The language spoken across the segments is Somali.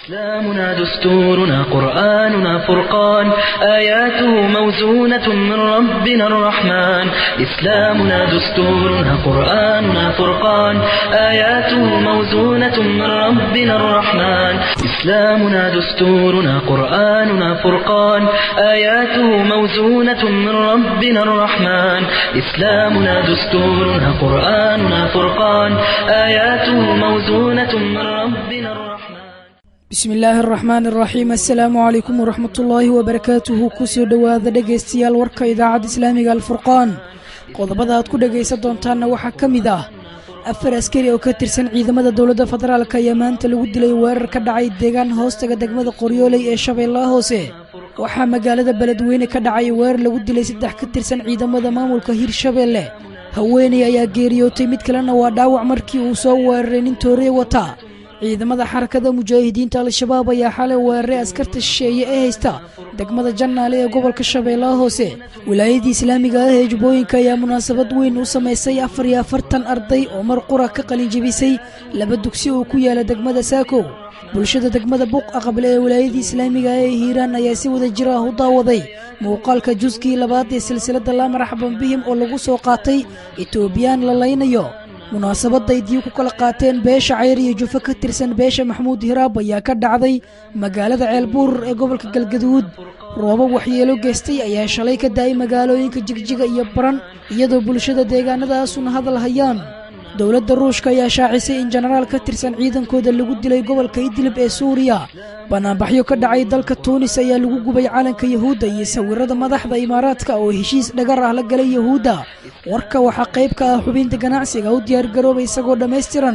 إسلامنا دستورنا قرآننا فرقان آياته موزونة من ربنا الرحمن إسلامنا دستورنا قرآننا فرقان آياته موزونة من ربنا الرحمن إسلامنا دستورنا قرآننا فرقان آياته موزونة من ربنا الرحمن إسلامنا دستورنا قرآننا فرقان آياته موزونة من ربنا الرحمن bismi illaahi araxmaan araxiim assalaamu calaykum waraxmatullaahi wabarakaatuhu kusoo dhowaada dhegaystayaal warka idaacadda islaamiga alfurqaan qodobada aad ku dhegaysan doontaanna waxaa ka mid ah afar askari oo ka tirsan ciidamada dowladda federaalk ayaa maanta lagu dilay weerar ka dhacay deegaan hoostaga degmada qoryooley ee shabeellaha hoose waxaa magaalada beledweyne ka dhacay weerar lagu dilay saddex ka tirsan ciidamada maamulka hirshabeelle haweeney ayaa geeriyootay mid kalena waa dhaawac markii uu soo weeraray nin toorey wata ciidamada xarakada mujaahidiinta al-shabaab ayaa xalay weeraray askarta shisheeye ee haysta degmada jannaale ee gobolka shabeellaha hoose wilaayadii islaamiga ah ee jubbooyinka ayaa munaasabad weyn u samaysay afar iyo afartan arday oo mar qura ka qalinjebisay laba dugsi oo ku yaala degmada saako bulshada degmada buuq aqable ee wilaayadii islaamiga ah ee hiiraan ayaa si wada jir ah u daawaday muuqaalka juskii labaad ee silsiladda laa marxaban bihim oo lagu soo qaatay etoobiyaan la laynayo munaasabadday dii ku kala qaateen beesha cayr iyo jufo ka tirsan beesha maxamuud hiraab ayaa ka dhacday magaalada ceelbuur ee gobolka galgaduud roobo waxyeelo geystay ayaa shalay ka da'ay magaalooyinka jigjiga iyo baran iyadoo bulshada deegaanadaasuna hadal hayaan dowladda ruushka ayaa shaacisay in jenaraal ka tirsan ciidankooda lagu dilay gobolka idlib ee suuriya banaanbaxyo ka dhacay dalka tuunis ayaa lagu gubay calanka yahuudda iyo sawirada madaxda imaaraadka oo heshiis dhagar ah la galay yahuudda warka waxaa qayb ka ah xubinta ganacsiga u diyaargarooba isagoo dhammaystiran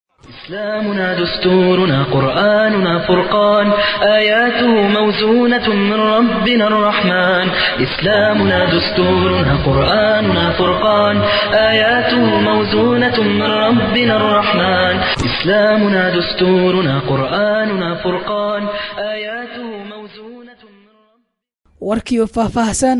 إسلامنا دستورنا قرآننا فرقان آياته موزونة من ربنا الرحمن إسلامنا دستورنا قرآننا فرقان آياته موزونة من ربنا الرحمن إسلامنا دستورنا قرآننا فرقان آياته موزونة من warkiioo faahfaahsan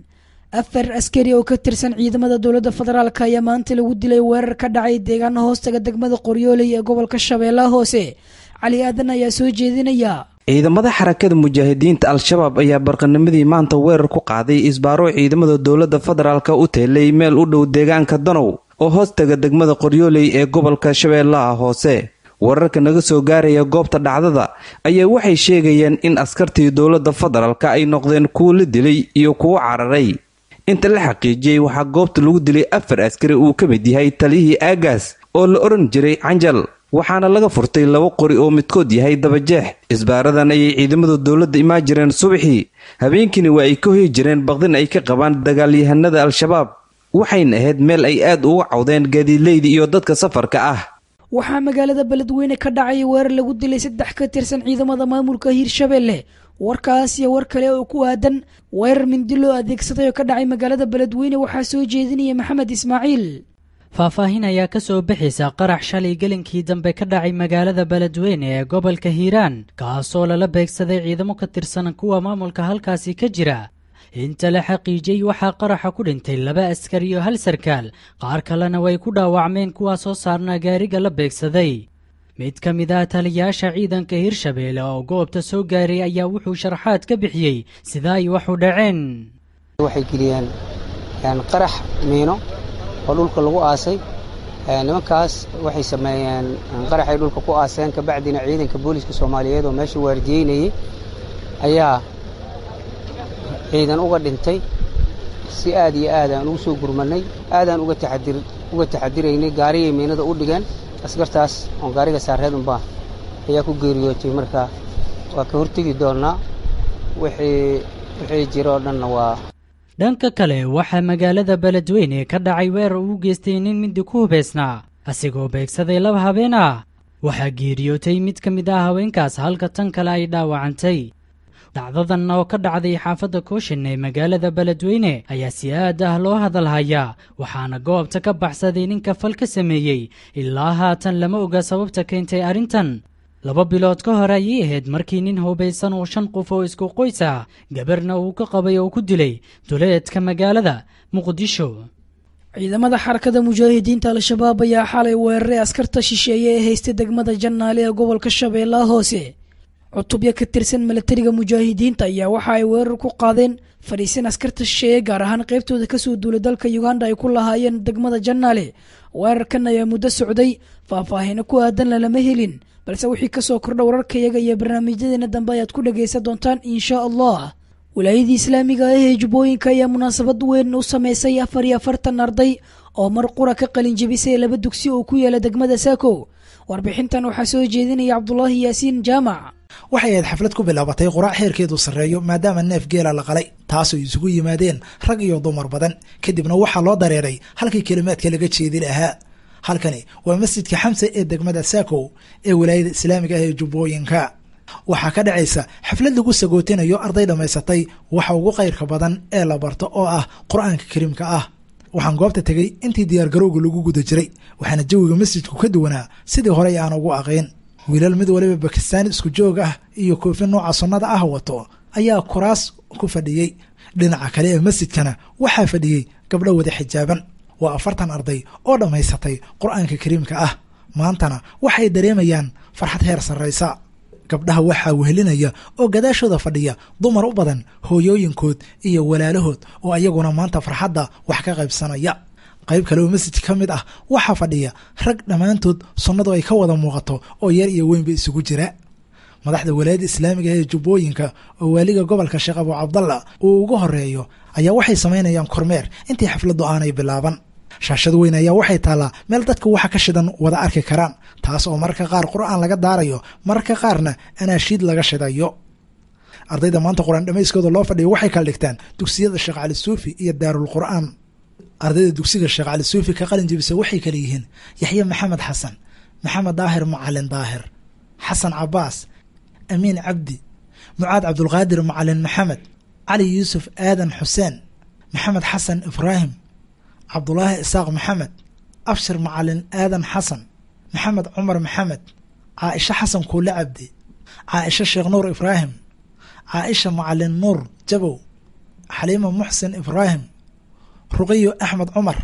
afar askari oo ka tirsan ciidamada dowladda federaalk ayaa maanta lagu dilay weerar ka dhacay deegaana hoostaga degmada qoryooley ee gobolka shabeellaha hoose cali aadan ayaa soo jeedinaya ciidamada xarakada mujaahidiinta al-shabaab ayaa barqanimadii maanta weerar ku qaaday isbaaro ciidamada dowladda federaalk u teelay meel u dhow deegaanka danow oo hoostaga degmada qoryooley ee gobolka shabeellaha hoose wararka naga soo gaaraya goobta dhacdada ayaa waxay sheegayaan in askartii dowladda federaalk ay noqdeen kuwo la dilay iyo kuwo cararay inta la xaqiijiyey waxaa goobta lagu dilay afar askari uu ka mid yahay taliyihii aagaas oo la odhan jiray canjal waxaana laga furtay laba qori oo midkood yahay dabajeex isbaaradan ayay ciidamada dowladda imaan jireen subaxii habeenkiina waa ay ka hoyi jireen baqdin ay ka qabaan dagaalyahanada al-shabaab waxayna ahayd meel ay aad uga cawdeen gaadiidleyda iyo dadka safarka ah waxaa magaalada beledweyne ka dhacay weerar lagu dilay saddex ka tirsan ciidamada maamulka hiirshabeelle warkaas iyo war kale oo ku aadan weerar mindi loo adeegsaday oo ka dhacay magaalada beledweyne waxaa soo jeedinaya maxamed ismaaciil faahfaahin ayaa ka soo bixaysa qarax shalay gelinkii dambe ka dhacay magaalada beledweyne ee gobolka hiiraan kaasoo lala beegsaday ciidamo ka tirsan kuwa maamulka halkaasi ka jira inta la xaqiijiyey waxaa qaraxa ku dhintay laba askari iyo hal sarkaal qaar kalena way ku dhaawacmeen kuwaa soo saarnaa gaariga la beegsaday mid ka mid ah taliyaasha ciidanka hirshabeelle oo goobta soo gaaray ayaa wuxuu sharaxaad ka bixiyey sida ay wax u dhaceen waxay geliyeen qarax miino oo dhulka lagu aasay nimankaas waxay sameeyeen qaraxay dhulka ku aaseen kabacdina ciidanka booliiska soomaaliyeed oo meesha waardiyeynayey ayaa ciidan uga dhintay si aad iyo aad aan ugu soo gurmanay aadaan uga taxadiraynay gaariyay miinada u dhigeen askartaas oon gaariga saareed unbaa ayaa ku geeriyootay marka waa ka hortegi doonnaa wixii jiro oo dhanna waa dhanka kale waxaa magaalada beledweyne ka dhacay weerar uu geystay nin mindi ku hubaysnaa asigoo beegsaday laba habeen ah waxaa geeriyootay mid ka mid ah haweenkaas halka tan kale ay dhaawacantay dhacdadan oo ka dhacday xaafadda kooshin ee magaalada beledweyne ayaa si aad ah loo hadalhayaa waxaana goobta ka baxsaday ninka fal ka sameeyey ilaa haatan lama oga sababta keentay arrintan laba bilood ka hor ayay ahayd markii nin hubaysan oo shan qof oo isku qoys ah gabarna uu ka qabay oo ku dilay duleedka magaalada muqdisho ciidamada xarakada mujaahidiinta al-shabaab ayaa xalay weeraray askarta shisheeye ee haystay degmada jannaale ee gobolka shabeellaha hoose cutubyo ka tirsan milatariga mujaahidiinta ayaa waxa ay weerar ku qaadeen fadhiisin askarta shisheeye gaar ahaan qaybtooda kasoo duula dalka uganda ay ku lahaayeen degmada janaale weerarkan ayaa muddo socday faahfaahino ku aadanna lama helin balse wixii kasoo kordha wararkayaga iyo barnaamijyadeena dambe ayaad ku dhagaysan doontaan insha allah wilaayadii islaamiga ah ee jubbooyinka ayaa munaasabad weyn u sameysay afar iyo afartan arday oo mar qura ka qalin jebisay laba dugsi oo ku yaala degmada saako warbixintan waxaa soo jeedinaya cabdulaahi yaasiin jaamac waxay ahayd xaflad ku bilaabatay quraac heerkeedu sarreeyo maadaama neef geela la qalay taasoo isugu yimaadeen rag iyo dumar badan kadibna waxaa loo dareeray halkii kelimaadka laga jeedi lahaa halkani waa masjidka xamse ee degmada saako ee wilaayada islaamiga ah ee jubbooyinka waxaa ka dhacaysa xaflad lagu sagootinayo arday dhammaysatay waxa ugu kayrka badan ee la barto oo ah qur-aanka kariimka ah waxaan goobta tegey intii diyaargarowga lagu guda jiray waxaana jawiga masjidku ka duwanaa sidii horey aan ugu aqayn wiilal mid waliba bakistaan isku joog ah iyo koofi nooca sunnada ah wato ayaa kuraas ku fadhiyey dhinaca kale ee masjidkana waxaa fadhiyey gabdho wada xijaaban waa afartan arday oo dhammaysatay qur-aanka kariimka ah maantana waxay dareemayaan farxad heer sarraysa gabdhaha waxaa wehelinaya oo gadaashooda fadhiya dumar u badan hooyooyinkood iyo walaalahood oo ayaguna maanta farxadda wax ka qaybsanaya qayb kale oo masjidka ka mid ah waxaa fadhiya rag dhammaantood sunnadu ay ka wada muuqato oo yar iyo weynba isugu jira madaxda walaayadda islaamiga ee jubbooyinka oo waaliga gobolka sheekh abu cabdalla uu ugu horeeyo ayaa waxay samaynayaan kormeer intii xafladdu aanay bilaaban shaashad weyn ayaa waxay taallaa meel dadka waxa ka shidan wada arki karaan taas oo mararka qaar qur-aan laga daarayo mararka qaarna anaashiid laga shidayo ardayda maanta qur-aan dhammayskooda loo fadhiyo waxay kala dhigtaan dugsiyada sheekh cali suufi iyo daarul qur'aan ardayda dugsiga sheekh cali suufi ka qalin jebisa waxay kala yihiin yaxye maxamed xasan maxamed daahir macalin daahir xasan cabaas amiin cabdi mucaad cabdulqaadir macalin maxamed cali yuusuf aadan xuseen maxamed xasan ibraahim cabdulaahi isaaq maxamed abshir macalin aadan xasan maxamed cumar maxamed caaisha xasan kuule cabdi caaisha sheekh nuur ibraahim caaisha macalin nuur jabow xaliima muxsin ibraahim ruqiyo axmed cumar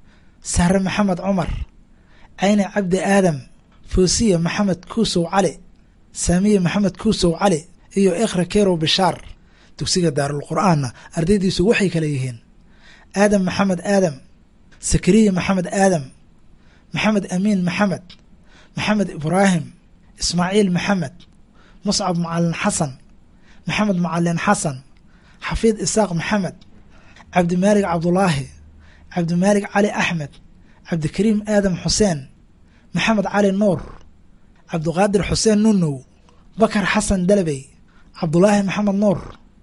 sahre maxamed cumar cayne cabdi aadam foosiya maxamed kuusow cali saamiye maxamed kuusow cali iyo ikhra kerow bishaar dugsiga daarul qur'aanna ardaydiisu waxay kale yihiin aadam maxamed aadam sakariya maxamed aadam maxamed amiin maxamed maxamed ibraahim ismaaciil maxamed muscab macalin xasan maxamed macalin xasan xafiid isaaq maxamed cabdimaalig cabdulaahi cabdimaalig cali axmed cabdikariim aadam xuseen maxamed cali nuur cabdiqaadir xuseen nunow bakar xasan dalabey cabdulaahi maxamed nuur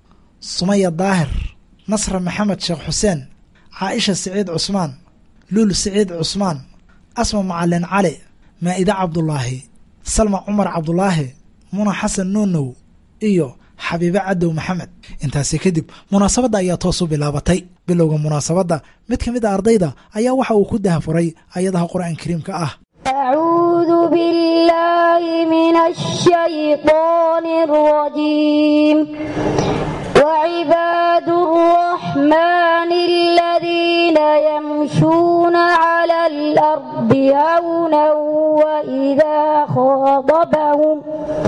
sumaya daahir nasra maxamed sheekh xuseen caaisha siciid cusmaan luul siciid cusmaan asma macalin cali maa'ide cabdulaahi salma cumar cabdulaahi muna xasan nuunow iyo xabiibe cadow maxamed intaasi kadib munaasabadda ayaa toos u bilaabatay bilowga munaasabadda mid ka mid a ardayda ayaa waxa uu ku dahafuray ayadaha qur-aan kariimka ah أعوذ بالله من الشيطان الرجيم وعباد الرحمن الذين يمشون على الأرض هونا وإذا خاطبهم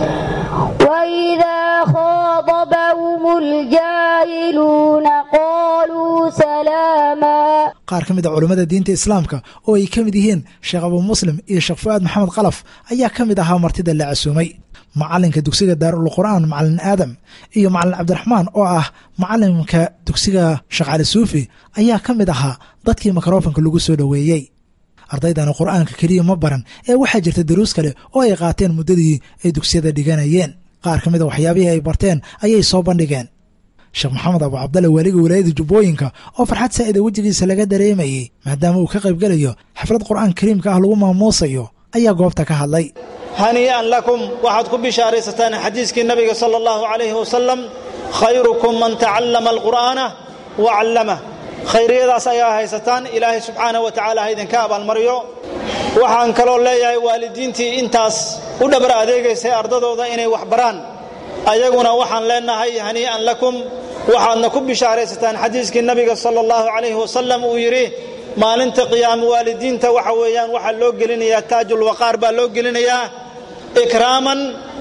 وإذا خاطبهم الجاهلون قالوا سلاما qaar ka mid a culammada diinta islaamka oo ay ka mid yihiin sheekh abu muslim iyo sheekh fu-aad maxamed kalaf ayaa ka mid ahaa martida la casuumay macalinka dugsiga daarul qur'aan macalin aadam iyo macalin cabdiraxmaan oo ah macalimka dugsiga sheekh cali suufi ayaa ka mid ahaa dadkii mikrofonka lagu soo dhoweeyey ardaydani qur'aanka keliya ma baran ee waxaa jirta daruus kale oo ay qaateen muddadii ay dugsiyada dhiganayeen qaar ka mid a waxyaabihii ay barteen ayay soo bandhigeen sheekh maxamed abu cabdalle waaliga walaayada jubbooyinka oo farxad saa'ida wejigiisa laga dareemayey maadaama uu ka qaybgelayo xaflad qur'aan kariimka ah lagu maamuusayo ayaa goobta ka hadlay hanii'an lakum waxaad ku bishaaraysataan xadiiskii nabiga sala allahu calayhi wasalam khayrukum man tacallama alqur'aana wa callamah khayriyadaas ayaa haysataan ilaahay subxaanahu wa tacaala ha idinka abaalmaryo waxaan kaloo leeyahay waalidiintii intaas u dhabar adeegaysay ardadooda inay wax baraan ayaguna waxaan leenahay hanii'an lakum waxaadna ku bishaaraysataan xadiiskii nabiga sala allahu calayhi wasalam uu yidhi maalinta qiyaama waalidiinta waxa weeyaan waxaa loo gelinayaa taajulwaqaar baa loo gelinayaa ikraaman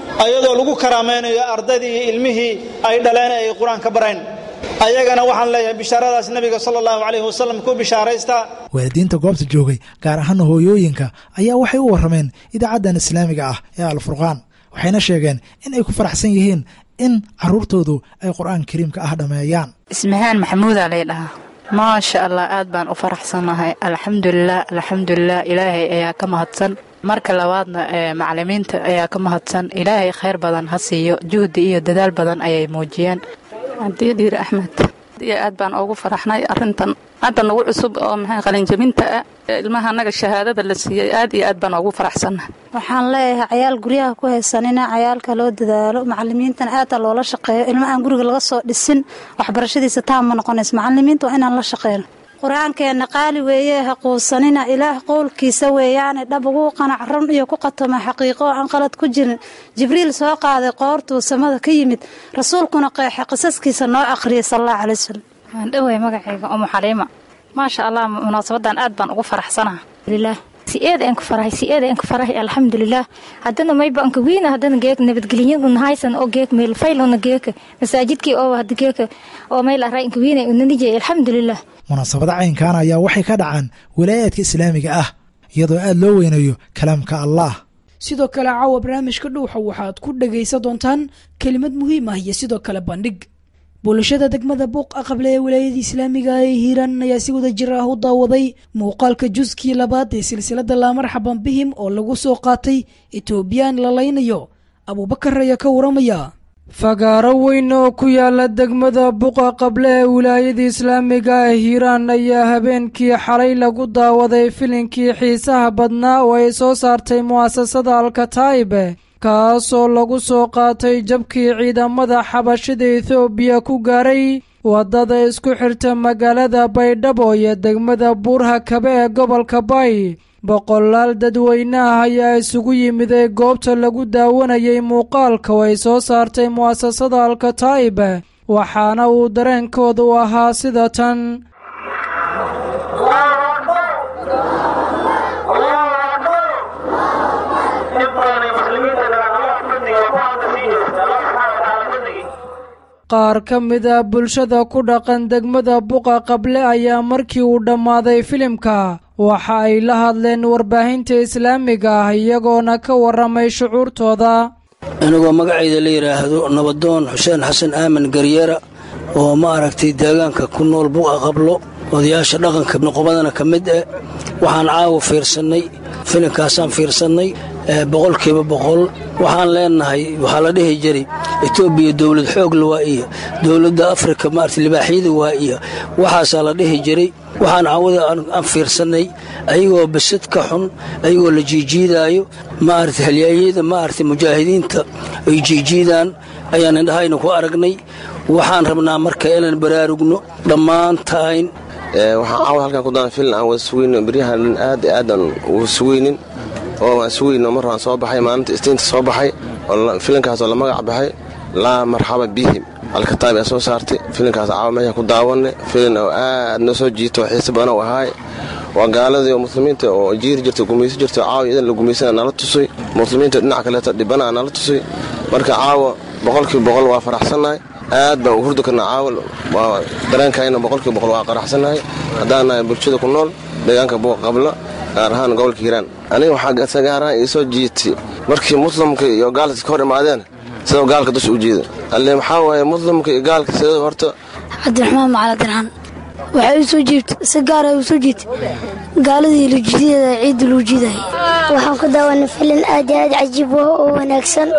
ayadoo lagu karaamaynayo ardaydii iyo ilmihii ay dhaleen ee ay qur-aan ka bareen ayagana waxaan leeyahay bishaaradaas nebiga sala allahu calayhi wasalam ku bishaaraystaa waalidiinta goobta joogay gaar ahaana hooyooyinka ayaa waxay u warrameen idaacaddan islaamiga ah ee alfurqaan waxayna sheegeen in ay ku faraxsan yihiin in carruurtoodu ay qur-aan kariimka ah dhammeeyaan ismahaan maxamuudaa lay dhahaa maasha allah aad baan u faraxsannahay alxamdulilah alxamdulilah ilaahay ayaa ka mahadsan marka labaadna macalimiinta ayaa ka mahadsan ilaahay khayr badan ha siiyo juhdi iyo dadaal badan ayay muujiyeen cabdiyo dhiir axmed iyo aad baan ugu faraxnay arintan hadda nagu cusub oo maxay qalinjabinta ah ilmaha annaga shahaadada la siiyey aad iyo aad baan ugu faraxsannahay waxaan leeyahay cayaal guryaha ku haysanina cayaalka loo dadaalo macalimiintan aada loola shaqeeyo ilma aan guriga laga soo dhisin waxbarashadiisa taama noqonaysa macalimiinta waa inaan la shaqeyno qur-aankeenna qaali weeye ha quusanina ilaah qowlkiisa weeyaane dhab ugu qanac run iyo ku qatoma xaqiiqo oo aan qalad ku jirin jibriil soo qaaday qoortuu samada ka yimid rasuulkuna qeexe qisaskiisa noo aqhriyay sal allahu calay wasalam waan dhowey magacayga umu xaliima maasha allah munaasabadan aad baan ugu faraxsanaha si-eed aan ku farahay si-eed aan ku farahay alxamdulilah haddana mayba anka wiina haddana geek nabadgelyaduna haysan oo geek meel faylona geeka masaajidkii oo hada geeka oo meel array anka wiina unanijay alxamdulilah munaasabada caynkan ayaa waxay ka dhacaan walaayaadka islaamiga ah iyadoo aad loo weynayo kalaamka allah sidoo kale caawa barnaamijka dhuuxa waxaad ku dhagaysan doontaan kelimad muhiim ah iyo sidoo kale bandhig bulashada degmada buuq aqable ee walaayada islaamiga ee hiiraan ayaa si wada jir ah u daawaday muuqaalka juskii labaad ee silsilada laamarxaban bihim oo lagu soo qaatay etoobiyaan la laynayo abuubakar ayaa ka waramaya fagaaro weyn oo ku yaala degmada buqa qable ee wilaayada islaamiga ee hiiraan ayaa habeenkii xalay lagu daawaday filinkii xiisaha badnaa oo ay soo saartay mu'asasada alkataa'ibe kaasoo lagu soo qaatay jabkii ciidamada xabashida etoobiya ku gaaray waddada isku xirta magaalada baydhabo iyo degmada buurha kabe ee gobolka bay boqolaal dadweynaha ayaa isugu yimiday goobta lagu daawanayay muuqaalka oo ay soo saartay mu'asasada alkataa'ibe waxaana uu dareenkooda u ahaa sida tan qaar ka mid a bulshada ku dhaqan degmada buqa qable ayaa markii uu dhammaaday filimka waxa ay la hadleen warbaahinta islaamiga ah iyagoona ka warramay shucuurtooda anigoo magacayda la yidhaahdo nabadoon xuseen xasan aamin garyeera oo ma aragtay deegaanka ku nool buqa qablo odayaasha dhaqanka noqobadana ka mid eh waxaan caawa fiirsannay filimkaasaan fiirsannay boqolkiiba boqol waxaan leenahay waxaa la dhihi jiray etoobiya dowlad xoogla waa iyo dowladda afrika maarata libaaxyada waa iyo waxaasaa la dhihi jiray waxaan caawada aan fiirsannay ayagoo basad ka xun ayagoo la jiijiidaayo maarata halyaayada maarata mujaahidiinta ay jiijiidaan ayaan indhahayna ku aragnay waxaan rabnaa marka inaan baraarugno dhammaantayn waxaan caawa halkan ku daan filin aan wada sugayno beryahan dhan aad i aadaan uga sugaynin oo waan sugayno mar waan soo baxay maalinta istiinta soo baxay filinkaasoo la magac baxay laa marxaba bihim alkataab aa soo saartay filinkaas caawa meesha ku daawanay filin oo aad noo soo jiito oo xiise badan u ahaay waa gaaladii oo muslimiinta oo jiiri jirta gumayso jirta caawa idan la gumaysana nala tusay muslimiinta dhinac kaleeta dhibana nala tusay marka caawa boqolkiiba boqol waa faraxsannahay aad baan u hurdi karnaa caawa waa dareenkayna boqolkiiba boqol waa qaraxsannahay haddaan nahay bulshada ku nool deegaanka buuqa qabla gaar ahaan gobolka hiiraan aniga waxaa gaaraan ii soo jiitay markii muslimka iyo gaalka ka hor imaadeen sidoo gaalka dusha u jiida alle maxaa waaye muslimka iyo gaalka sidoo horta cabdiraxmaan macaladirxaan waxay u soo jiibtay si gaara u soo jiitay gaaladii luujidadeeda ciidda luu jiidayay waxaan ku daawanay filin aad iyo aad cajiib ah oo wanaagsan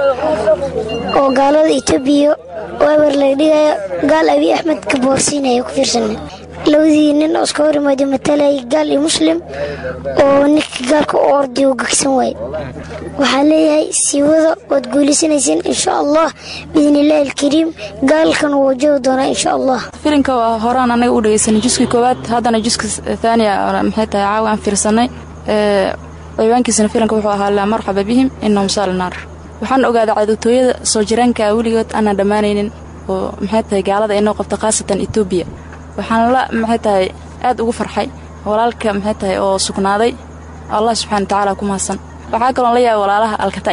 oo gaalada etoobiya weebar laga dhigayo gaal abiy axmed ka boorsiinaya ku fiirsanay labadii nin oo iska hor imaaday matalayay gaal iyo muslim oo ninka gaalka u orday u gegsan waaye waxaan leeyahay sii wada waad guulaysanayseen insha allah biidnillaahi alkariim gaalkan wuu wajahi doonaa insha allah filinka waa horaan anaga u dhegeysanay juskii koowaad haddana juska thaaniya maxay tahay caawa aan fiirsanay ciwaankiisana filinka wuxuu ahaa laa marxaba bihim inahum saal naar waxaan ogaaday cadowtooyada soo jiraanka weligood aanan dhammaanaynin oo maxay tahay gaalada inoo qabta khaasatan etoobiya waxaan la maxay tahay aad ugu farxay walaalka maxay tahay oo sugnaaday allah subxana watacaala ku mahadsan waxaa kaloon la yaabay walaalaha alkataa'ib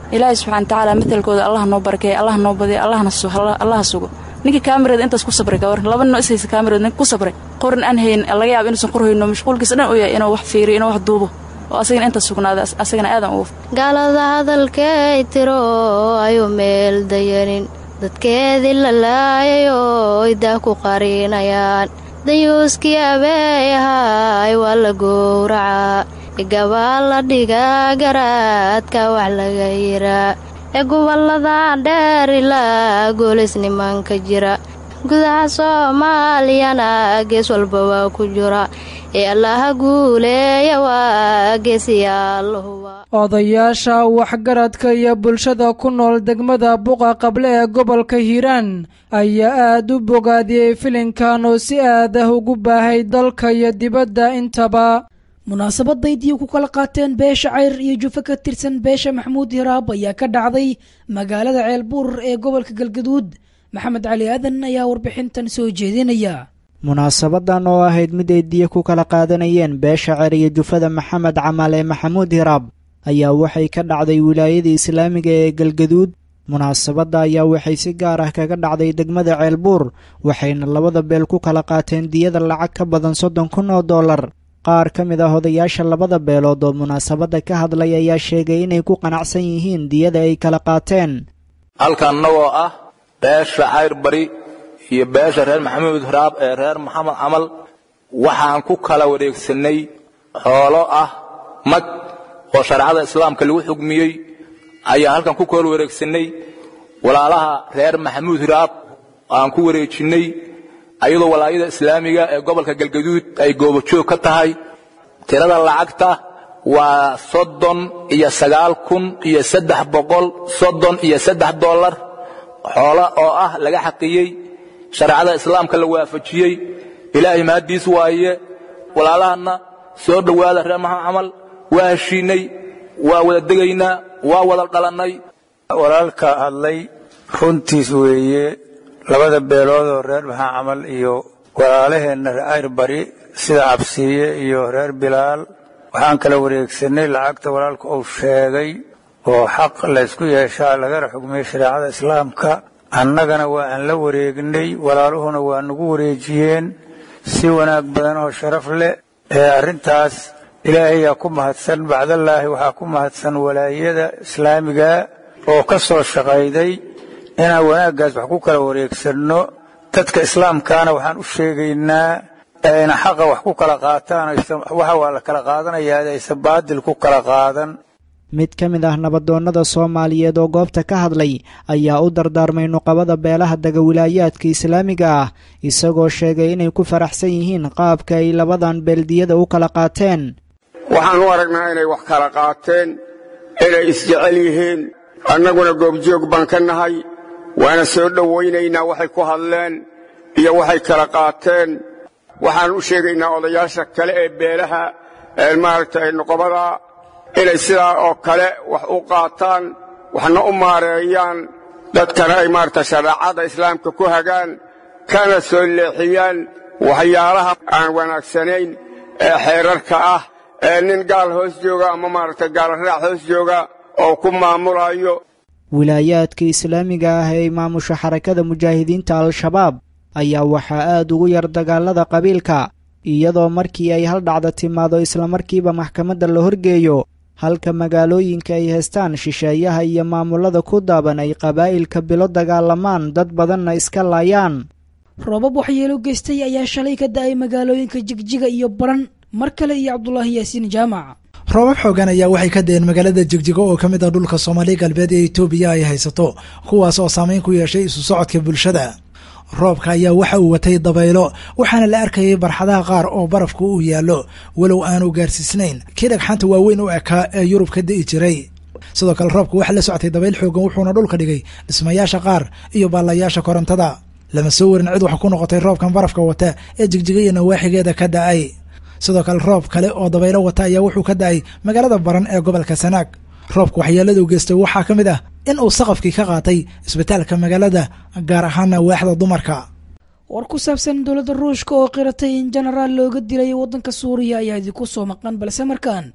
ilaahay subxana watacaala matelkooda allah noo barakeeya allah noo badiya allaha sugo ninkii kaamirada intaas ku sabray ka waran laba noo ishaysa kaamirada ninka ku sabray qorin aan hayn laga yaabo inuusan qorhayno mashquulkiisa dhan u yahay inuu wax fiiriyo inuu wax duubo oo asagana intaas sugnaada asagana aadan ugu gaalada hadalkay tiro ayuu meel dayanin dadkeedii la laayayoo idaa ku qarinayaan dayuuskii abeeyahay waa la gowracaa igabaal la dhigaa garaadka wax laga yiraa ee gobolada dheer ilaa goolis nimanka jira gudaha soomaaliyana gees walba waa ku jira ee allaha guuleeya waa geesiyaallahuba odayaasha waxgaradka iyo bulshada ku nool degmada buqa qable ee gobolka hiiraan ayaa aad u bogaadiyey filinkan oo si aad ah ugu baahay dalka iyo dibadda intaba munaasabadaydiii ku kala qaateen beesha cayr iyo jufe ka tirsan beesha maxamuud hiraab ayaa ka dhacday magaalada ceelbuur ee gobolka galgaduud maxamed cali aadan ayaa warbixintan soo jeedinaya munaasabadan oo ahayd mid ay diya ku kala qaadanayeen beesha ceyr iyo jufada maxamed camaale maxamuud hiraab ayaa waxay ka dhacday wilaayada islaamiga ee galgaduud munaasabadda ayaa waxay si gaar ah kaga dhacday degmada ceelbuur waxayna labada beel ku kala qaateen diyada lacag ka badan soddon kun oo dollar qaar ka mid ah odayaasha labada beelood oo munaasabadda ka hadlay ayaa sheegay inay ku qanacsan yihiin diyada ay kala qaateen halkan annagoo ah beesha cayr bari iyo beesha reer maxamuud hiraab ee reer maxamed camal waxaan ku kala wareegsannay xoolo ah mag oo shareecada islaamka lagu xugmiyey ayaan halkan ku kala wareegsannay walaalaha reer maxamuud hiraab aan ku wareejinnay ayadoo walaayada islaamiga ee gobolka galgaduud ay goobojoog ka tahay tirada lacagta waa soddon iyo sagaal kun iyo saddex boqol soddon iyo saddex dollar xoolo oo ah laga xaqiyey shareecada islaamka la waafajiyey ilaahay mahaddiis waaye walaalahanna soo dhowaada reer maxamed camal waa heshiinnay waa wada degaynaa waa wada dhalannay walaalka hadlay runtiis weeye labada beelood oo reer maxaa camal iyo walaalaheenna ayr bari sida cabsiiye iyo reer bilaal waxaan kala wareegsannay lacagta walaalka uu sheegay oo xaq laysku yeeshaa lagana xugmiyey shareecada islaamka annagana waa aan la wareegnay walaaluhuna waa nagu wareejiyeen si wanaag badan oo sharaf leh ee arrintaas ilaahayaa ku mahadsan bacdallaahi waxaa ku mahadsan walaayada islaamiga oo ka soo shaqayday inaan wanaaggaas wax ku kala wareegsanno dadka islaamkaana waxaan u sheegaynaa ayna xaqa wax ku kala qaataan waxa waa la kala qaadanayaa aysan baadil ku kala qaadan mid ka mid ah nabadoonnada soomaaliyeed oo goobta ka hadlay ayaa u dardaarmay nuqabada beelaha dega wilaayaadka islaamiga ah isagoo sheegay inay ku faraxsan yihiin qaabka ay labadan beeldiyada u kala qaateen waxaan u aragnaa inay wax kala qaateen inay isjecel yihiin annaguna goobjoog baan ka nahay waana soo dhowaynaynaa waxay ku hadleen iyo waxay kala qaateen waxaan u sheegaynaa odayaasha kale ee beelaha maaragtay nuqabada inay sidaa oo kale wax u qaataan waxna u maareeyaan dadkana ay maaragta shareecada islaamka ku hagaan kana soo leexiyaan waxyaalaha aan wanaagsanayn ee xeerarka ah ee nin gaal hoos jooga ama maaragta gaalraac hoos jooga oo ku maamulayo wilaayaadka islaamiga ah ee maamusha xarakada mujaahidiinta al-shabaab ayaa waxaa aad ugu yar dagaalada qabiilka iyadoo markii ay hal dhacda timaado islamarkiiba maxkamadda la horgeeyo halka magaalooyinka ay haystaan shisheeyaha iyo maamulada ku daaban ay qabaa'ilka bilo dagaalamaan dad badanna iska laayaan roobab waxyeelo geystay ayaa shalay ka da'ay magaalooyinka jigjiga iyo baran mar kale iyo cabdulaahi yaasiin jaamac roobab xoogan ayaa waxay ka deen magaalada jigjigo oo ka mid ah dhulka soomaaliya galbeed ee etoobiya ay haysato kuwaas oo saameyn ku yeeshay isu socodka bulshada roobka ayaa waxa uu watay dabaylo waxaana la arkayay barxadaha qaar oo barafku uu yaallo walow aanu gaarsiisnayn kii dhagxanta waaweyn u ekaa ee yurub ka di'i jiray sidoo kale roobku waxaa la socotay dabayl xoogan wuxuuna dhulka dhigay dhismayaasha qaar iyo baallayaasha korontada lama soo warin cid wax ku noqotay roobkan barafka wata ee jigjiga iyo nawaaxigeeda ka da'ay sidoo kale roob kale oo dabaylo wata ayaa wuxuu ka da'ay magaalada baran ee gobolka sanaag roobka waxyeeladu geystay waxaa ka mid ah in uu saqafkii ka qaatay isbitaalka magaalada gaar ahaana waaxda dumarka war ku saabsan dowladda ruushka oo qiratay in jenaraal looga dilay waddanka suuriya ayaa idinku soo maqan balse markaan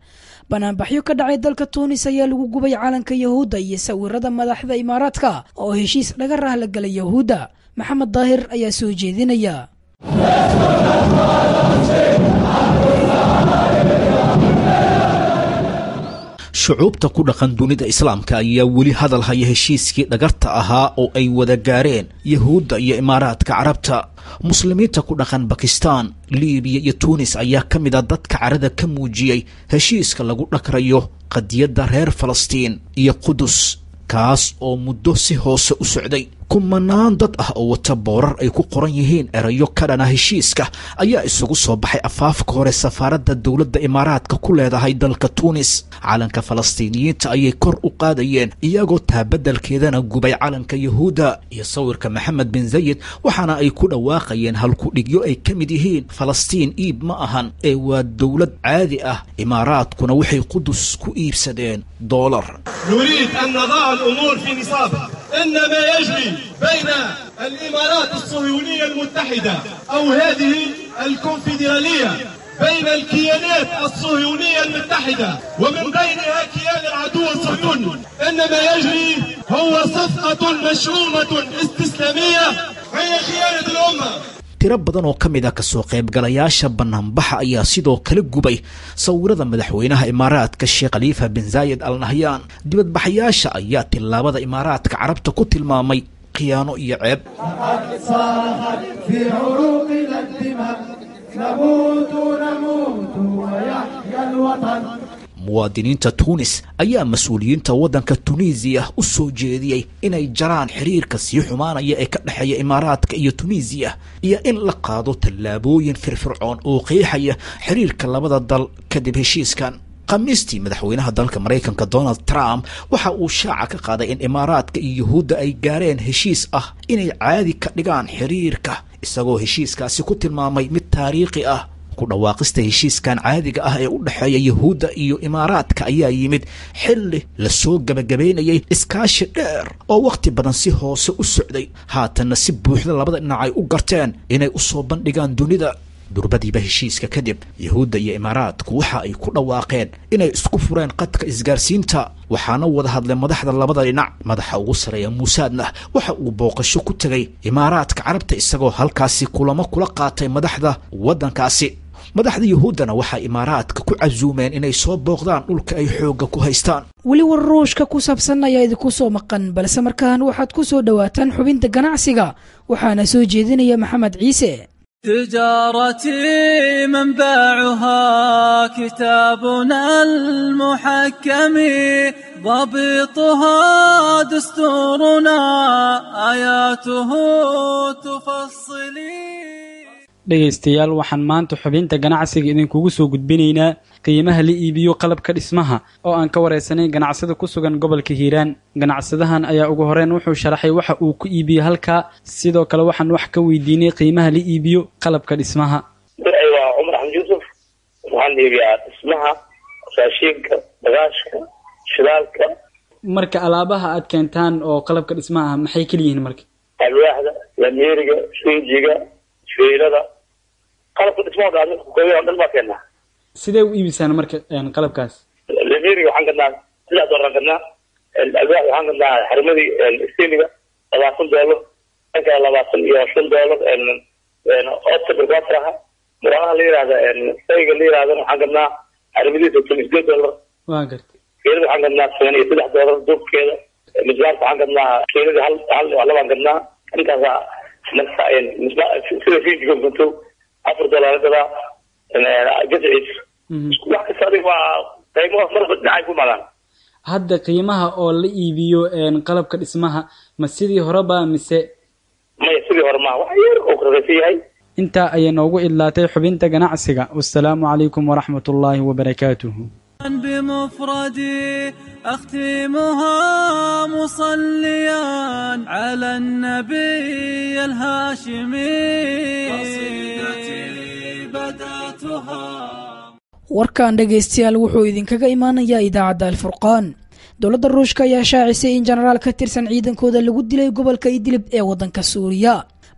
banaanbaxyo ka dhacay dalka tuunis ayaa lagu gubay calanka yahuudda iyo sawirada madaxda imaaraadka oo heshiis dhaga rahla galay yahuudda maxamed daahir ayaa soo jeedinaya shucuubta ku dhaqan dunida islaamka ayaa weli hadal haya heshiiskii dhagarta ahaa oo ay wada gaareen yahuudda iyo imaaraadka carabta muslimiinta ku dhaqan bakistan libiya iyo tuunis ayaa ka mid a dadka carada ka muujiyey heshiiska lagu dhagrayo qadiyadda reer falastiin iyo qudus kaas oo muddo si hoose u socday kumanaan dad ah oo wata boorar ay ku qoran yihiin erayo ka dhana heshiiska ayaa isugu soo baxay afaafka hore safaaradda dowladda imaaraadka ku leedahay dalka tuunis calanka falastiiniyiinta ayay kor u qaadayeen iyagoo taabadalkeedana gubay calanka yahuudda iyo sawirka maxamed bin zayid waxaana ay ku dhawaaqayeen halkudhigyo ay ka mid yihiin falastiin iib ma ahan ee waa dowlad caadi ah imaaraadkuna waxay qudus ku iibsadeen doolar نريد أن نضع الأمور في نصابها إن ما يجري بين الإمارات الصهيونية المتحدة أو هذه الكونفدرالية بين الكيانات الصهيونية المتحدة ومن بينها كيان العدو الصهيوني إن ما يجري هو صفقة مشؤومة استسلامية هي خيانة الأمة tiro badan oo ka mid ah kasoo qaybgalayaasha banaanbaxa ayaa sidoo kale gubay sawirada madaxweynaha imaaraadka sheekh khaliifa bin zaayid al nahyaan dibadbaxayaasha ayaa tillaabada imaaraadka carabta ku tilmaamay khiyaano iyo ceeb muwaadiniinta tuunis ayaa mas-uuliyiinta waddanka tunisiya u soo jeediyey inay jaraan xiriirka sii xumaanaya ee ka dhexeeya imaaraadka iyo tunisiya iyo in la qaado tallaabooyin firfircoon oo qeexaya xiriirka labada dal kadib heshiiskan khamiistii madaxweynaha dalka maraykanka donald trump waxa uu shaaca ka qaaday in imaaraadka iyo yuhuudda ay gaareen heshiis ah inay caadi ka dhigaan xiriirka isagoo heshiiskaasi ku tilmaamay mid taariikhi ah ku dhawaaqista heshiiskan caadiga ah ee u dhexeeya yahuudda iyo imaaraadka ayaa yimid xilli lasoo gebagabaynayay iskaashi dheer oo wakhti badan si hoose u socday haatanna si buuxda labada dhinac ay u garteen inay u soo bandhigaan dunida durbadiiba heshiiska kadib yahuudda iyo imaaraadku waxa ay ku dhawaaqeen inay isku fureen qadka isgaarsiinta waxaana wada hadlay madaxda labada dhinac madaxa ugu sareeya muusaadna waxa uu booqasho ku tegay imaaraadka carabta isagoo halkaasi kulamo kula qaatay madaxda waddankaasi madaxda yuhuuddana waxaa imaaraadka ku casuumeen inay soo booqdaan dhulka ay xoogga ku haystaan weli war ruushka ku saabsan ayaa idinku soo maqan balse markaan waxaad ku soo dhowaataan xubinta ganacsiga waxaana soo jeedinaya maxamed ciise تجارتي منبعها كتابنا المحكم ضبطها دستورنا آياته تفصلي dhegaystayaal waxaan maanta xubinta ganacsiga idinkugu soo gudbinaynaa qiimaha la iibiyo qalabka dhismaha oo aan ka waraysanay ganacsada ku sugan gobolka hiiraan ganacsadahan ayaa ugu horeyn wuxuu sharaxay waxa uu ku iibiyo halkaa sidoo kale waxaan wax ka weydiinay qiimaha la iibiyo qalabka dhismaha waa cumar axmed yuusuf waxaan iibiyaa dhismaha raashiinka bagaashka shidaalka marka alaabaha aad keentaan oo qalabka dhismaha ah maxay keliyihiin marka alwaaxda lameeriga shinjiga fiilada qalabka dhismaha dhan kooban dhan baa keenaa sidee u iibisaan marka qalabkaas lameeriga waxaan gadnaa saddex doolar gadnaa alwaax waxaan gadnaa xarimadii steeliga labaatan doolar dhanka labaatan iyo shan doolar oodka birkwataraha muraalaha la yihahda sayga la yirahdana waxaan gadnaa xarimadiisa toban sideed doolar waa gartay fiilada waxaan gadnaa toban iyo saddex doolar duubkeeda misbaarka waxaan gadnaa fiilada hal hal labaan gadnaa intaasa sida fiijiga gunto afar doolar gadaa gadciis wax kasta adiga waa qiimaha marba dhinacay ku magaan hadda qiimaha oo la iibiyo qalabka dhismaha ma sidii horeba mise maya sidii hore maa wax yar oo kuraraysan yahay intaa ayay noogu idlaatay xubinta ganacsiga wasalaamu calaykum waraxmat ullaahi wabarakaatuhu بمفردي أختمها مصليا على النبي الهاشمي قصيدتي بدأتها warkan dhegaystayaal wuxuu idinkaga imaanayaa idaacadda alfurqaan dowladda ruushka ayaa shaacisay in jenaraal ka tirsan ciidankooda lagu dilay gobolka idlib ee waddanka suuriya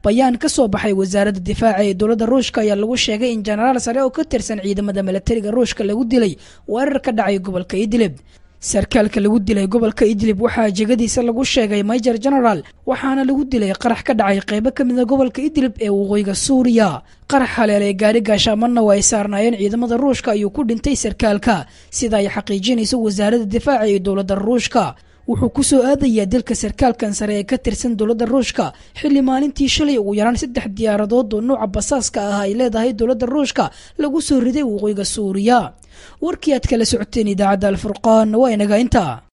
bayaan ka soo baxay wasaaradda difaaca ee dowladda ruushka ayaa lagu sheegay in jenaraal sare oo ka tirsan ciidamada milatariga ruushka lagu dilay weerar ka dhacay gobolka idlib sarkaalka lagu dilay gobolka idlib waxaa jegadiisa lagu sheegay major general waxaana lagu dilay qarax ka dhacay qeybo ka mida gobolka idlib ee waqooyiga suuriya qarax haleelay gaari gaashaamanna oo ay saarnaayeen ciidamada ruushka ayuu ku dhintay sarkaalka sida ay xaqiijinayso wasaaradda difaaca ee dowladda ruushka wuxuu ku soo aadayaa dalka sarkaalkan sare ee ka tirsan dowladda ruushka xilli maalintii shalay ugu yaraan saddex diyaaradood oo nuuca basaaska ah ay leedahay dowladda ruushka lagu soo riday waqooyiga suuriya warkii aad kala socoteen idaacadda alfurqaan waa inaga intaa